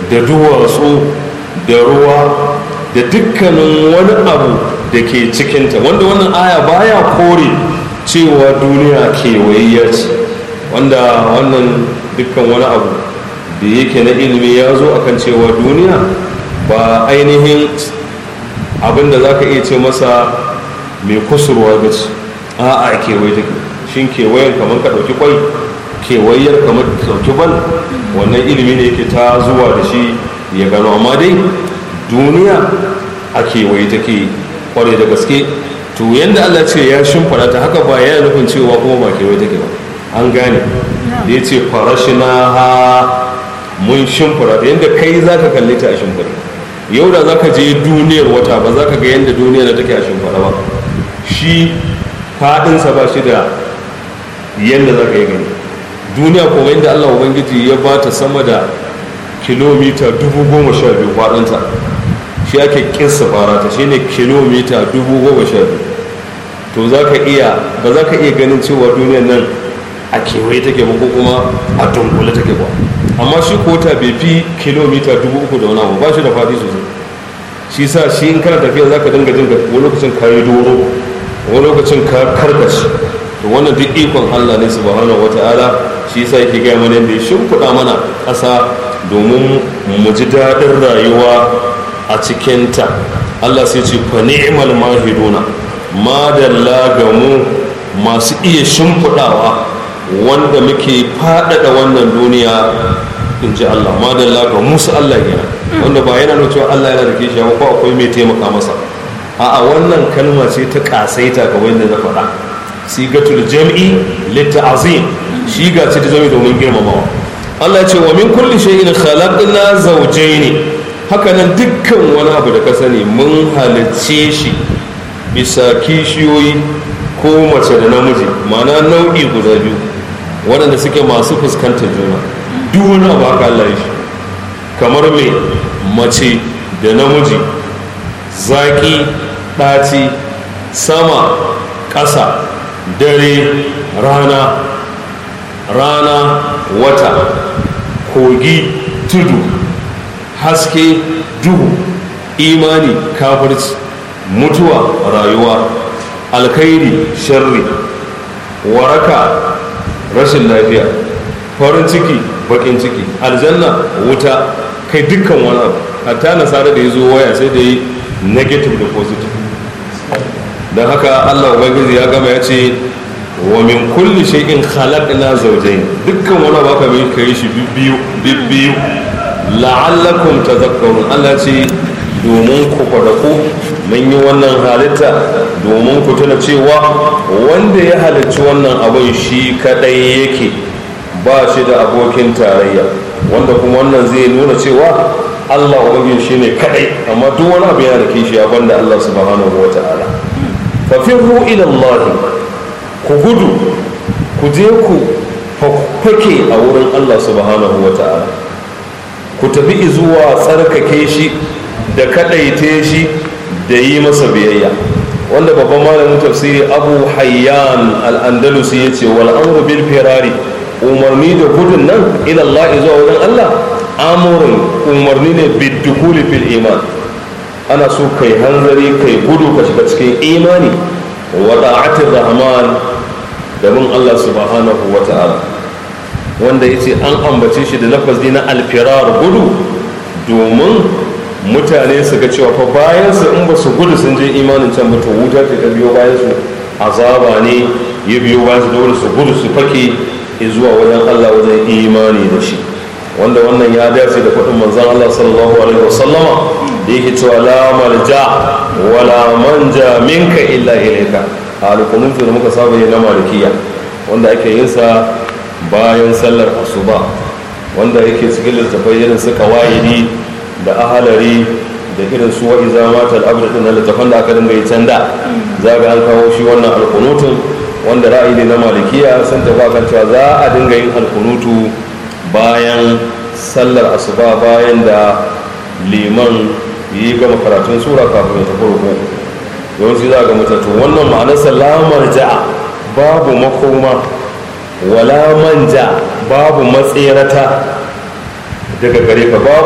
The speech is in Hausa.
da duwatsu da ruwa da dukkanin wani abu da ke cikinta wanda wannan aya baya kore cewa duniya kewayayya ce wanda wannan dukkan wani abu da yake na ilimi ya zo akan cewa duniya ba ainihin abin da za ka iya ce masa mai kusurwa ba ce a a kewaye take shin kewayen kamar ka ɗauki kwai kewayar kamar ka ɗauki bal wannan ilimi ne yake ta zuwa da shi ya gano amma dai duniya a kewaye take kware da gaske to yadda allah ce ya shimfara ta haka ba yana nufin cewa kuma ba kewaye take ba an gane da ya ce farashina ha mun shimfara da yadda kai za ka kalli ta a shimfara yau da za ka je duniyar wata ba za ka ga yadda duniyar da take a shimfara ba shi faɗinsa ba shi da yadda za ka yi gani duniya kuma inda allah ubangiji ya ba ta sama da kilomita dubu goma sha biyu faɗinta shi ake kinsa fara ta shi ne kilomita dubu goma sha biyu to za ka iya ba za ka iya ganin cewa duniyar nan a kewaye take ba ko kuma a dunkule take ba amma shi kota bai fi kilomita dubu uku da wani abu ba shi da faɗi sosai shi sa shi in kana tafiya za ka dinga jin wani lokacin ka yi doro wani lokacin ka karkace to wannan duk ikon allah ne subhanahu wata'ala shi yasa yake gaya mana yadda ya shimfiɗa mana ƙasa domin mu ji daɗin rayuwa a cikinta allah sai ce fa ni'mal mahiduna madalla ga mu masu iya shimfiɗawa wanda muke faɗaɗa wannan duniya in ji Allah madalla ga musu Allah yana wanda ba yana nuna cewa Allah yana da kishi ko akwai mai taimaka masa a'a wannan kalma ce ta kasaita ga wanda na faɗa sigatul jam'i litta'zim shi ga ce ta zama domin girmamawa Allah ya ce wa min kulli shay'in khalaqna zawjayn haka nan dukkan wani abu da ka sani mun halicce shi bisa kishiyoyi ko mace da namiji ma'ana nau'i guda biyu waɗanda suke masu fuskantar juna duk wani abu haka Allah shi kamar mai mace da namiji zaƙi ɗaci sama ƙasa dare rana rana wata kogi tudu haske duhu imani kafirci mutuwa rayuwa alkhairi sharri waraka rashin lafiya farin ciki bakin ciki aljanna wuta kai dukkan wani abu hatta nasara da ya zo waya sai da yi negative da positive don haka allah ubangiji ya gama ya ce wa min kulli shay'in khalaqna zawjayn dukkan wani abu aka mai kai shi bibbiyu bibbiyu la'allakum tadhakkarun allah ce domin ku ku mun yi wannan halitta domin ku tuna cewa wanda ya halicci wannan abin shi kadai yake ba shi da abokin tarayya wanda kuma wannan zai nuna cewa allah ubangiji shi ne kadai amma duk wani abu yana da kishi a banda allah subhanahu wa ta'ala fafirru ila allah ku gudu ku je ku fake a wurin allah subhanahu wa ta'ala ku tafi zuwa tsarkake shi da kadaite shi da yi masa biyayya wanda babban malamin tafsiri abu hayyan al'andalusi ya ce wal amru bil firari umarni da gudun nan ilallah zuwa wajen allah amurin umarni ne biddukuli fil iman ana so kai hanzari kai gudu ka shiga cikin imani wa da'atir rahman da bin allah subhanahu wa ta'ala wanda ya ce an ambace shi da lafazi na alfirar gudu domin mutane su ga cewa fa bayan su in ba su gudu sun je imanin can ba to wuta ce ta biyo bayan su azaba ne ya biyo bayan su dole su gudu su fake zuwa wajen Allah wajen imani da shi wanda wannan ya dace da faɗin manzon Allah sallallahu alaihi wasallama da yake cewa la malja wala manja minka illa ilayka a alƙunutu da muka saba yi na malikiya wanda ake yin sa bayan sallar asuba wanda yake cikin littattafai irin su kawaidi da ahalari da irin su wa'i zama ta al'abda ɗin na littafan da aka dinga yi can da za ga an kawo shi wannan alkunutun wanda ra'ayi ne na malikiya sun tafi kan cewa za a dinga yin alkunutu bayan sallar asuba bayan da liman yi gama karatun sura kafin ya tafi ruku yawanci za ga mutattu wannan ma'anar salamar ja'a babu makoma wala manja babu matserata daga gare ka babu